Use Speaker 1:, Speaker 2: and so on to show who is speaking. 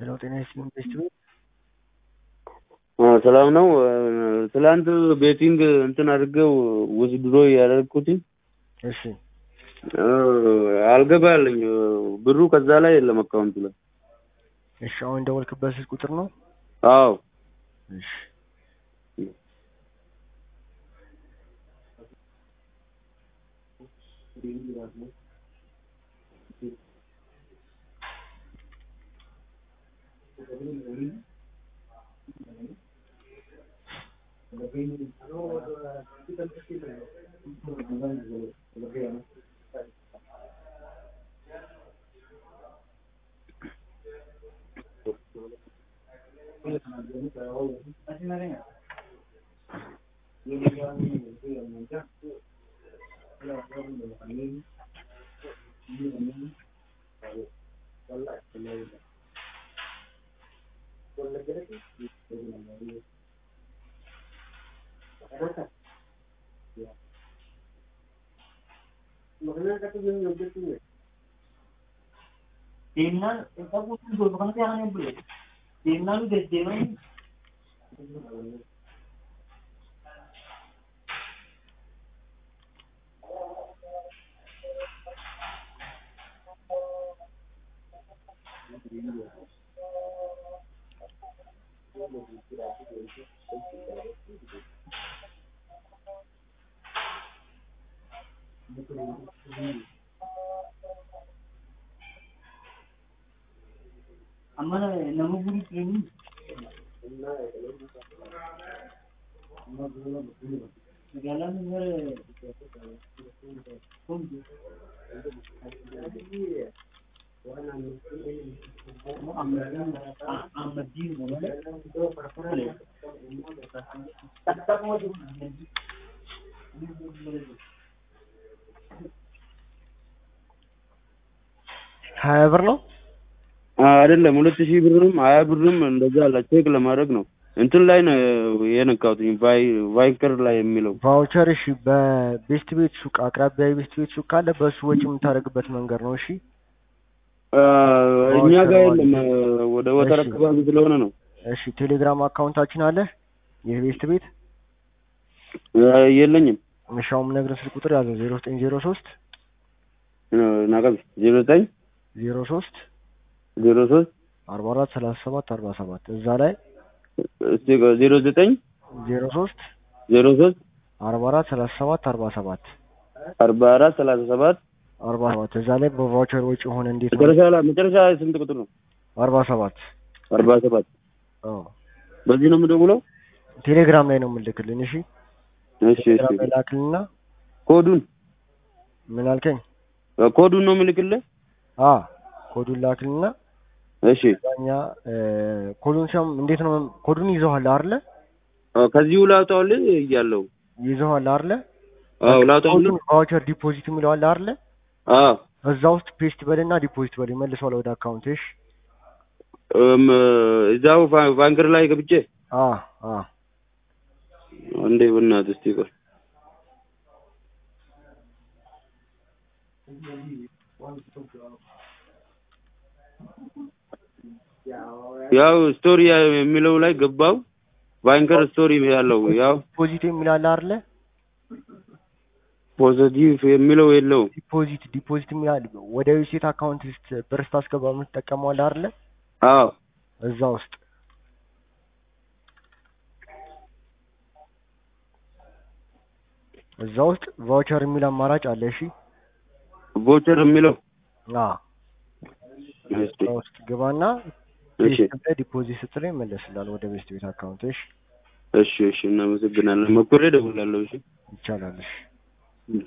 Speaker 1: ሄሎ ጤና ይስጥልኝ ቤስት ቤት
Speaker 2: ሰላም ነው። ትላንት ቤቲንግ እንትን አድርገው ውዝድሮ ያደረግኩትኝ
Speaker 1: እሺ
Speaker 2: አልገባልኝ ብሩ ከዛ ላይ የለም አካውንቱ ላይ።
Speaker 1: እሺ አሁን የደወልክበት ስልክ ቁጥር ነው?
Speaker 2: አዎ
Speaker 1: እሺ
Speaker 3: Deemnaan isa buutuun gosa kana seeraan hin bulle. Deemnaan deddeeman amma nama guri keeni magaalaan gara
Speaker 1: ሀያ ብር ነው
Speaker 2: አይደለም ሁለት ሺህ ብርም ሀያ ብርም እንደዛ አለ። ቼክ ለማድረግ ነው እንትን ላይ ነው የነካሁትኝ ቫይ ቫይከር ላይ የሚለው
Speaker 1: ቫውቸር እሺ በቤስት ቤት ሱቅ አቅራቢያ የቤስት ቤት ሱቅ ካለ በእሱ ወጪ የምታደርግበት መንገድ ነው እሺ
Speaker 2: እኛ ጋር የለም ወደ ወተር
Speaker 1: እሺ።
Speaker 2: አካባቢ ስለሆነ ነው
Speaker 1: እሺ ቴሌግራም አካውንታችን አለ የቤስት ቤት
Speaker 2: የለኝም።
Speaker 1: እሺ አሁን የምነግርህ ስልክ ቁጥር ያዘው ዜሮ ዘጠኝ ዜሮ ሶስት
Speaker 2: ናቀብ ዜሮ ዘጠኝ
Speaker 1: ዜሮ ሶስት
Speaker 2: ዜሮ ሶስት
Speaker 1: አርባ አራት ሰላሳ ሰባት አርባ ሰባት እዛ ላይ
Speaker 2: እስቲ ዜሮ ዘጠኝ
Speaker 1: ዜሮ ሶስት
Speaker 2: ዜሮ ሶስት
Speaker 1: አርባ አራት ሰላሳ ሰባት አርባ ሰባት
Speaker 2: አርባ አራት ሰላሳ ሰባት
Speaker 1: አርባ ሰባት እዛ ላይ በቫውቸር ወጪ ሆነ እንዴት ነው
Speaker 2: መጨረሻ ላይ መጨረሻ ስንት ቁጥር ነው?
Speaker 1: አርባ ሰባት
Speaker 2: አርባ ሰባት
Speaker 1: አዎ
Speaker 2: በዚህ ነው የምደውለው።
Speaker 1: ቴሌግራም ላይ ነው የምልክልን እሺ
Speaker 2: እሺ እሺ
Speaker 1: ቴሌግራም ላይ ላክልና
Speaker 2: ኮዱን
Speaker 1: ምን አልከኝ
Speaker 2: ኮዱን ነው የምልክልህ።
Speaker 1: አ ኮዱን ላክልና
Speaker 2: እሺ
Speaker 1: እኛ ኮዱን ሲያም እንዴት ነው ኮዱን ይዘዋል አይደለ
Speaker 2: ከዚሁ ላውጣውልህ እያለሁ
Speaker 1: ይዘዋል አይደለ
Speaker 2: አዎ ላውጣውልህ።
Speaker 1: ኮዱን ቫውቸር ዲፖዚት የሚለዋል አይደለ
Speaker 2: አዎ
Speaker 1: እዛ ውስጥ ፔስት በልና ዲፖዚት በል ይመልሰዋል ወደ አካውንት እሺ
Speaker 2: እም፣ እዛው ባ- ባንክር ላይ ገብቼ
Speaker 1: አ አ
Speaker 2: እንዴ በእናትህ እስቲ ቆይ ያው ስቶሪ የሚለው ላይ ገባው። ባንከር ስቶሪ ያለው ያው
Speaker 1: ዲፖዚት የሚላል አይደለ
Speaker 2: ፖዚቲቭ የሚለው የለውም።
Speaker 1: ዲፖዚት ዲፖዚት የሚላል ወደ ዩሴት አካውንት ውስጥ ብር ስታስገባ የምትጠቀመዋል አይደለ
Speaker 2: አዎ
Speaker 1: እዛ ውስጥ እዛ ውስጥ ቫውቸር የሚል አማራጭ አለ እሺ
Speaker 2: ቮቸር የሚለው
Speaker 1: አ
Speaker 2: እሺ
Speaker 1: እዛ ውስጥ ግባና
Speaker 2: እሺ
Speaker 1: ፔስት ላይ ዲፖዚት ስትለው ይመለስላል ወደ ቤስት ቤት አካውንት እሺ
Speaker 2: እሺ እሺ እናመሰግናለን። መኮሬ እደውላለሁ። እሺ
Speaker 1: ይቻላል እሺ
Speaker 2: እሺ